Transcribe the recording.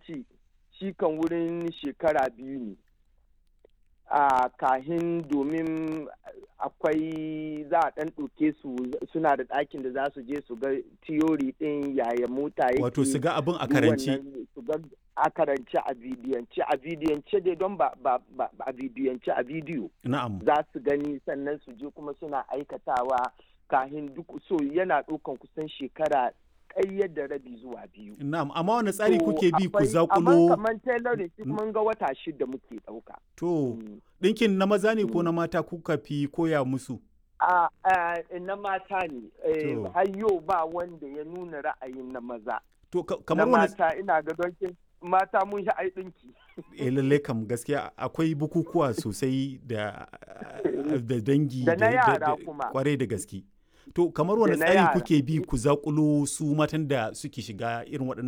abinci shi kan wurin shekara biyu ne a kahin domin akwai za a ɗan ɗauke su suna da ɗakin da za su je su ga tiyori ɗin yaya mota yake wato su ga abin a karanci su ga a karance a bidiyance a bidiyance dai don ba ba ba a bidiyance a bidiyo na'am za su gani sannan su je kuma suna aikatawa kahin duk so yana ɗaukan kusan shekara ƙayyar da rabi zuwa biyu na'am amma wani tsari To, kuke bi ku akwai- zakulo amma kamar tailoring shi mun ga wata shida muke ɗauka to Mm. ɗinkin na maza ne ko na mata kuka fi koya musu a a- na mata ne Eh, To. har yau ba wanda ya nuna ra'ayin na maza to ka- na kamar wani mata ina ga don kin- mata mun shi ai ɗinki eh lallai kam gaskiya akwai bukukuwa sosai da da dangi Da na yara kuma. kwarai da gaske to kamar wani Da na tsari yara. kuke bi ku zakulo su matan da suke shiga irin waɗannan